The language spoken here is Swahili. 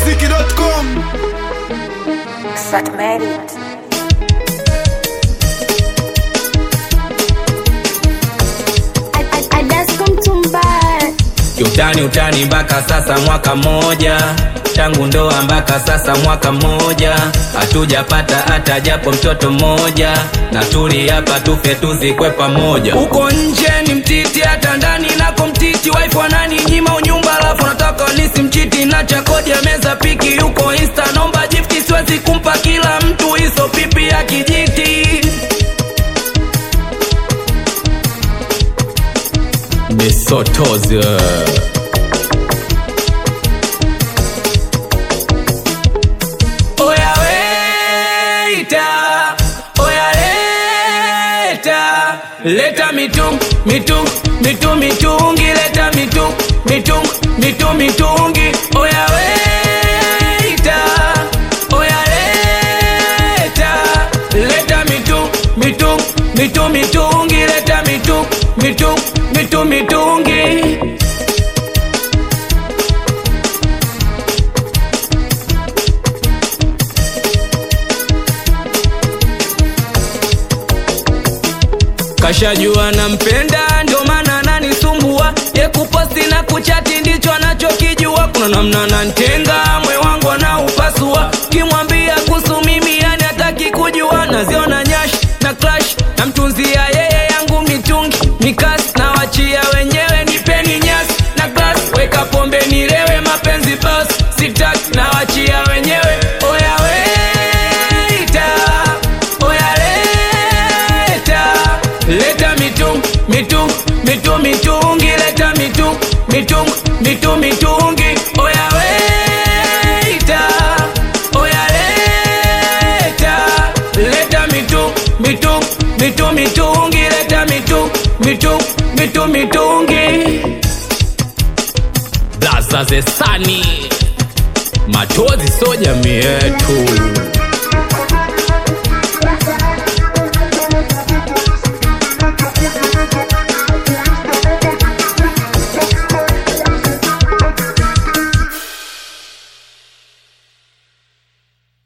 ikmziki.com Sat Merit. kiutani utani mpaka sasa mwaka mmoja tangu ndoa mpaka sasa mwaka mmoja hatujapata hata japo mtoto mmoja na tuli hapa tufe tuzikwe pamoja uko nje ni mtiti hata ndani nako mtiti wife wanani nyima unyumba alafu nataka nisimchiti na chakoja meza piki yuko insta nomba jifti siwezi kumpa kila mtu hizo pipi ya kijiti Misotozi Oya weita Oya leta Leta mitung mitung mitung mitungi Leta mitung mitung mitung mitungi Oya weita Oya leta Leta mitung mitung mitung mitungi Leta mitung mitung mitung mitungi kashajua nampenda ndio maana ananisumbua ye kuposti na kuchati ndicho anachokijua kuna namna nantenga mwe wangu anaupasua kimwambia kuhusu mimi yani hataki kujua naziona nyash na clash namtunzia yeye yangu mitungi mikasi na wachia wenyewe nipeni nyasi na glas weka pombe nilewe mapenzi bas sitaki na wachia wenyewe oya weita oya leta leta mitung mitung mitung mitungi leta mitung mitung mitung mitungi oya weita oya leta leta mitung mitung mitung mitungi leta mitung mitung mitung mitungi blaza zesani machozi so jamii yetu